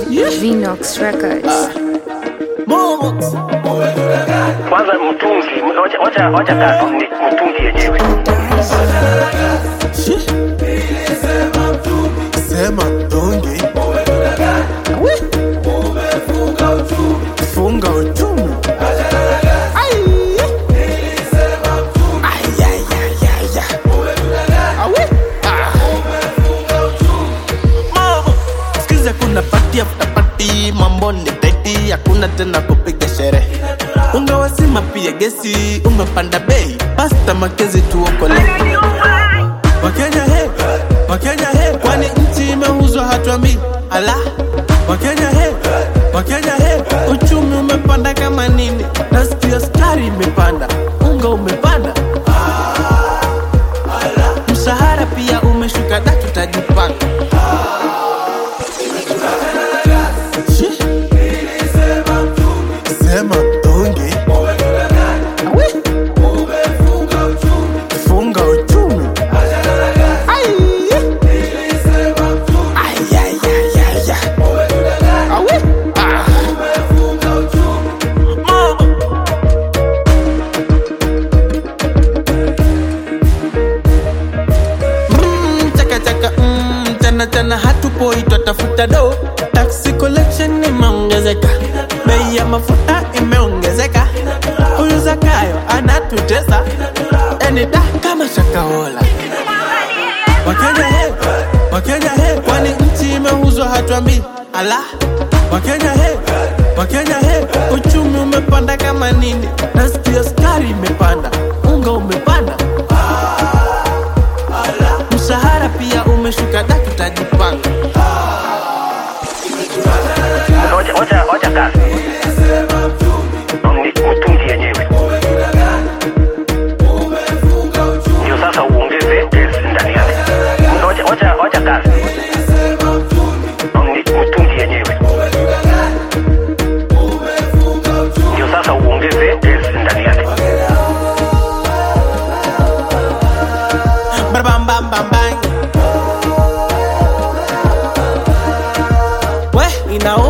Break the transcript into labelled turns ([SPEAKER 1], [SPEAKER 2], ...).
[SPEAKER 1] Vinox Records.
[SPEAKER 2] kwanza mtungi wacha- wacha wacha kaa tu ni mtungi yenyewe
[SPEAKER 3] sema mtungi funga uchumi Ai. Ai, ai, ai, ai, ai. Awe. Ah. Mama, sikiza kuna pati after pati mambo ni teti hakuna tena kupiga sherehe ungawasima pia gesi umepanda bei pasta makezi tuokole wakenya he wakenya he kwani nchi imeuzwa hatuambii ala wakenya he wakenya he uchumi umepanda kama nini nasikia skari imepanda unga umepanda mshahara pia umeshuka da tutajipanga Shi. sema mtungi Awe. funga uchumi Ai. Ai, ai, ai, ai, ai. Awe. Ah. Mama. Mm, chaka chaka mm, chana chana hatupoi twatafuta do taxi collection imeongezeka bei ya mafuta imeongezeka huyu zakayo anatutesa enida kama shakaola wakenya he wakenya he kwani nchi imeuzwa hatuambii ala wakenya he wakenya he uchumi umepanda kama nini nasikia skari imepanda unga umepanda mshahara pia umeshuka da tutajipanga
[SPEAKER 2] wacha wacha wacha kaa ni mtungi yenyewe ndio sasa uongeze gesi ndani yake wacha wacha wacha kaa ni mtungi yenyewe ndio sasa uongeze gesi ndani yake
[SPEAKER 3] Bam, bam, bam, bang. We, inauma